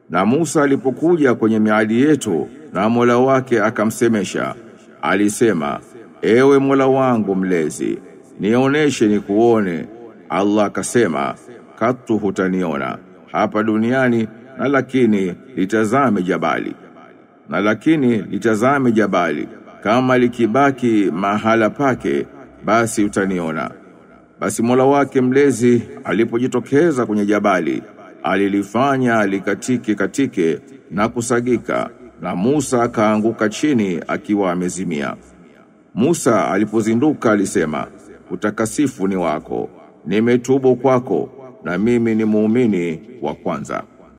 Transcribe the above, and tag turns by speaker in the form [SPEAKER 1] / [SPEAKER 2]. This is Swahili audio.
[SPEAKER 1] Na Musa alipokuja kwenye miadi yetu na Mola wake akamsemesha, alisema, ewe Mola wangu mlezi, nioneshe nikuone. Allah akasema, katu hutaniona hapa duniani na lakini litazame jabali. Na lakini litazame jabali, kama likibaki mahala pake, basi utaniona. Basi Mola wake mlezi alipojitokeza kwenye jabali, alilifanya likatike katike na kusagika, na Musa akaanguka chini akiwa amezimia. Musa alipozinduka alisema, utakasifu ni wako, nimetubu kwako na mimi ni muumini wa kwanza.